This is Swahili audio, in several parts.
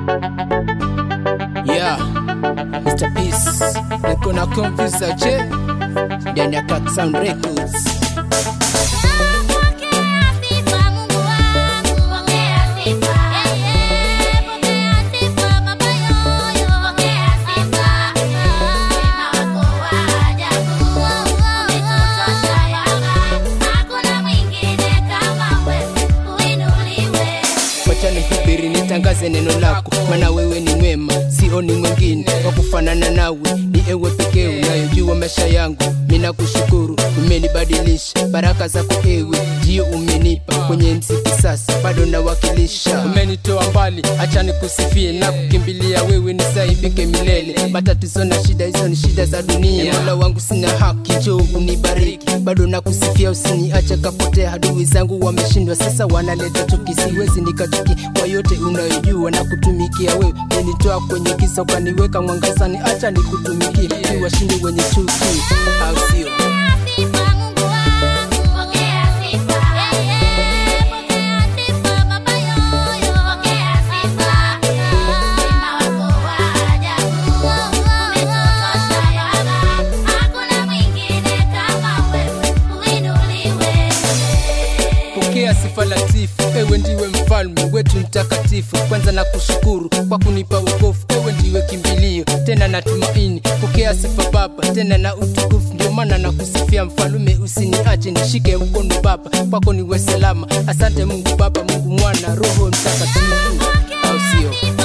Yeah, Mr. Peace, niko na confuse che ndani ya Cat Sound Records. Wacha nihubiri nitangaze neno lako, maana wewe ni mwema, sioni mwingine wa kufanana nawe, ni ewe pekee unayojua maisha yangu. Mina kushukuru, umenibadilisha, baraka zako ewe ndio umenipa kwenye mziki, sasa bado nawakilisha. Umenitoa mbali, acha nikusifie na kukimbilia wewe, nisaibike milele. Matatizo na shida hizo ni shida za dunia, mola wangu sina haki, njoo unibariki, bado nakusifia, usiniache kapotea. Adui zangu wameshindwa, sasa wanaleta chuki, siwezi nikachuki kwa yote unayojua na kutumikia wewe. Umenitoa kwenye giza ukaniweka mwangazani, acha nikutumikie, niwashinde wenye chuki, au sio? Pokea sifa latifu, ewe ndiwe mfalme wetu mtakatifu. Kwanza na kushukuru kwa kunipa wokovu, ewe ndiwe kimbilio tena na tumaini. Pokea sifa Baba tena na utukufu, ndio maana na kusifia mfalume, usiniache nishike mkono Baba, kwako niwe salama. Asante Mungu Baba, Mungu Mwana, Roho Mtakatifu, au sio?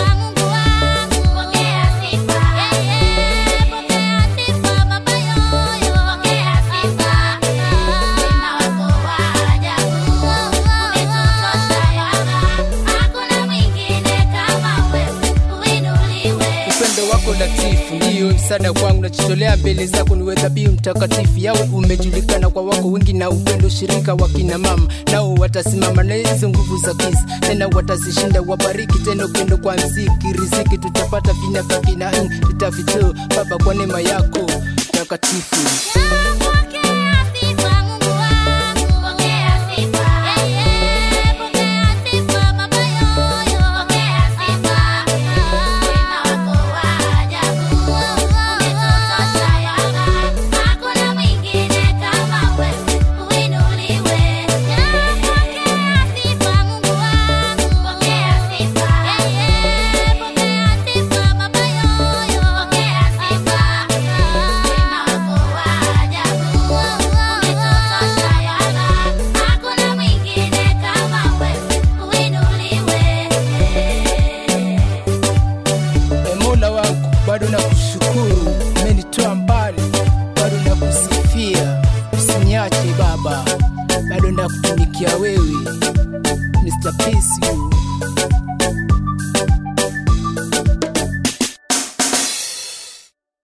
upendo wako latifu ndiyo msaada kwangu, nachitolea mbele zako niwe dhabihu mtakatifu. Yawe umejulikana kwa wako wingi na upendo, shirika wa kina mama nao watasimama na hizo nguvu za giza, tena watazishinda. Wabariki tena upendo kwa mziki, riziki tutapata vina vya kina tutavitoa Baba kwa neema yako takatifu. E Mola wangu, bado nakushukuru, umenitoa mbali, bado nakusifia, usiniache Baba, bado nakutumikia wewe, Mr. Peace you